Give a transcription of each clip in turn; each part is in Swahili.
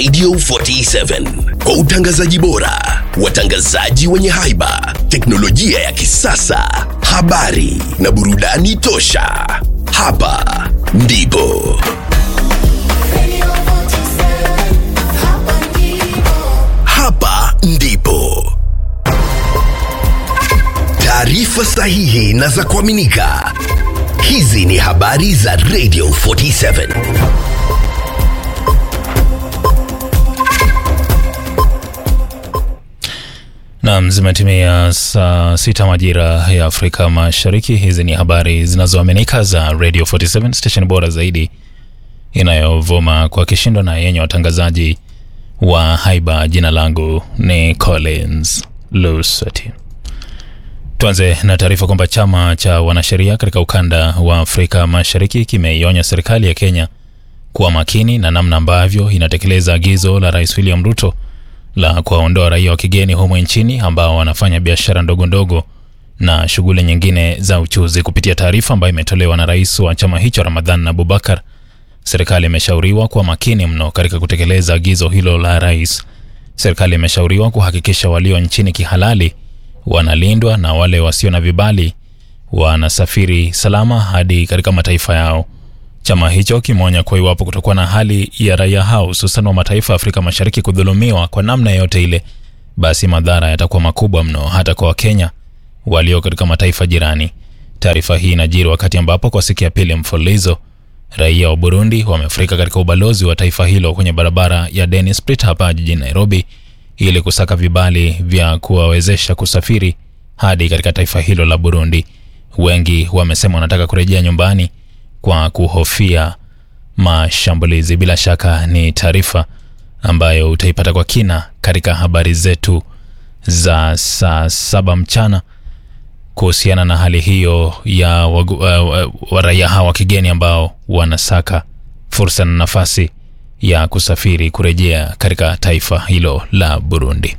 Radio 47 kwa utangazaji bora, watangazaji wenye haiba, teknolojia ya kisasa, habari na burudani tosha. Hapa ndipo hapa ndipo taarifa sahihi na za kuaminika. Hizi ni habari za Radio 47. Nam, zimetimia saa sita majira ya Afrika Mashariki. Hizi ni habari zinazoaminika za Radio 47 station bora zaidi inayovuma kwa kishindo na yenye watangazaji wa haiba. Jina langu ni Collins Lusati. Tuanze na taarifa kwamba chama cha wanasheria katika ukanda wa Afrika Mashariki kimeionya serikali ya Kenya kuwa makini na namna ambavyo inatekeleza agizo la Rais William Ruto la kuwaondoa raia wa kigeni humo nchini ambao wanafanya biashara ndogo ndogo na shughuli nyingine za uchuzi. Kupitia taarifa ambayo imetolewa na rais wa chama hicho Ramadhan Abubakar, serikali imeshauriwa kuwa makini mno katika kutekeleza agizo hilo la rais. Serikali imeshauriwa kuhakikisha walio nchini kihalali wanalindwa na wale wasio na vibali wanasafiri salama hadi katika mataifa yao. Chama hicho kimeonya kuwa iwapo kutakuwa na hali ya raia hao hususan wa mataifa ya Afrika Mashariki kudhulumiwa kwa namna yoyote ile, basi madhara yatakuwa makubwa mno hata kwa Wakenya walio katika mataifa jirani. Taarifa hii inajiri wakati ambapo kwa siku ya pili mfululizo raia wa Burundi wamefurika katika ubalozi wa taifa hilo kwenye barabara ya Dennis Pritt hapa jijini Nairobi ili kusaka vibali vya kuwawezesha kusafiri hadi katika taifa hilo la Burundi. Wengi wamesema wanataka kurejea nyumbani kwa kuhofia mashambulizi. Bila shaka ni taarifa ambayo utaipata kwa kina katika habari zetu za saa saba mchana kuhusiana na hali hiyo ya wagu, uh, uh, raia hawa wa kigeni ambao wanasaka fursa na nafasi ya kusafiri kurejea katika taifa hilo la Burundi.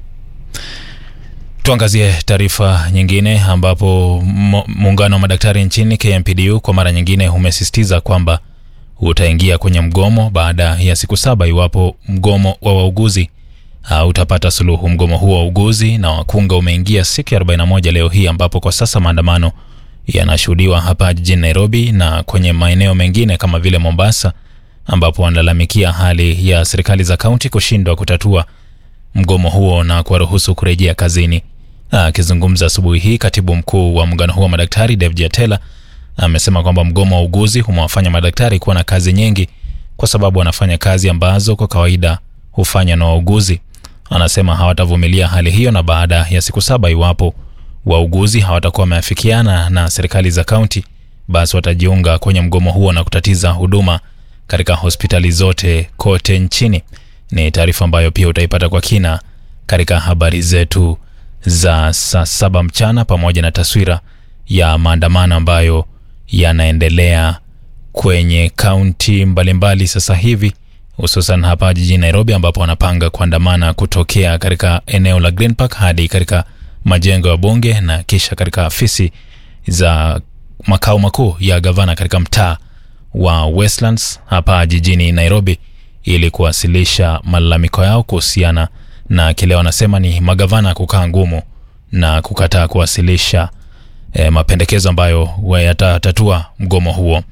Tuangazie taarifa nyingine ambapo muungano wa madaktari nchini KMPDU kwa mara nyingine umesisitiza kwamba utaingia kwenye mgomo baada ya siku saba iwapo mgomo wa wauguzi hautapata suluhu. Mgomo huo wa wauguzi na wakunga umeingia siku ya 41 leo hii, ambapo kwa sasa maandamano yanashuhudiwa hapa jijini Nairobi na kwenye maeneo mengine kama vile Mombasa, ambapo wanalalamikia hali ya serikali za kaunti kushindwa kutatua mgomo huo na kuwaruhusu kurejea kazini. Akizungumza asubuhi hii, katibu mkuu wa muungano huo wa madaktari David Jatela amesema kwamba mgomo wa uguzi umewafanya madaktari kuwa na kazi nyingi kwa sababu wanafanya kazi ambazo kwa kawaida hufanywa na wauguzi. Anasema hawatavumilia hali hiyo, na baada ya siku saba, iwapo wauguzi hawatakuwa wameafikiana na serikali za kaunti, basi watajiunga kwenye mgomo huo na kutatiza huduma katika hospitali zote kote nchini. Ni taarifa ambayo pia utaipata kwa kina katika habari zetu za saa saba mchana, pamoja na taswira ya maandamano ambayo yanaendelea kwenye kaunti mbalimbali sasa hivi, hususan hapa jijini Nairobi, ambapo wanapanga kuandamana kutokea katika eneo la Green Park hadi katika majengo ya bunge na kisha katika afisi za makao makuu ya gavana katika mtaa wa Westlands hapa jijini Nairobi ili kuwasilisha malalamiko yao kuhusiana na kile wanasema ni magavana kukaa ngumu na kukataa kuwasilisha e, mapendekezo ambayo yatatatua mgomo huo.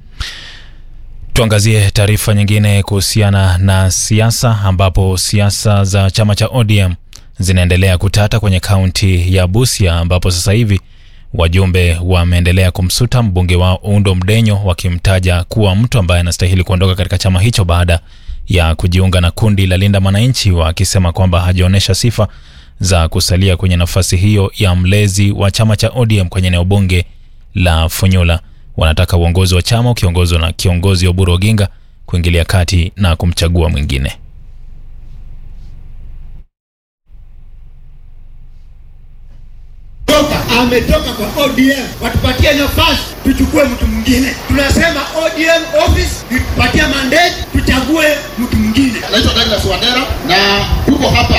Tuangazie taarifa nyingine kuhusiana na siasa, ambapo siasa za chama cha ODM zinaendelea kutata kwenye kaunti ya Busia, ambapo sasa hivi wajumbe wameendelea kumsuta mbunge wao Undo Mdenyo, wakimtaja kuwa mtu ambaye anastahili kuondoka katika chama hicho baada ya kujiunga na kundi la Linda Mwananchi, wakisema kwamba hajaonyesha sifa za kusalia kwenye nafasi hiyo ya mlezi wa chama cha ODM kwenye eneo bunge la Funyula. Wanataka uongozi wa chama ukiongozwa na kiongozi Oburu Oginga kuingilia kati na kumchagua mwingine. ametoka kwa ODM, watupatie nafasi tuchukue mtu mwingine. Tunasema ODM office itupatie mandate tuchague mtu mwingine. Naitwa Douglas Wandera na tuko hapa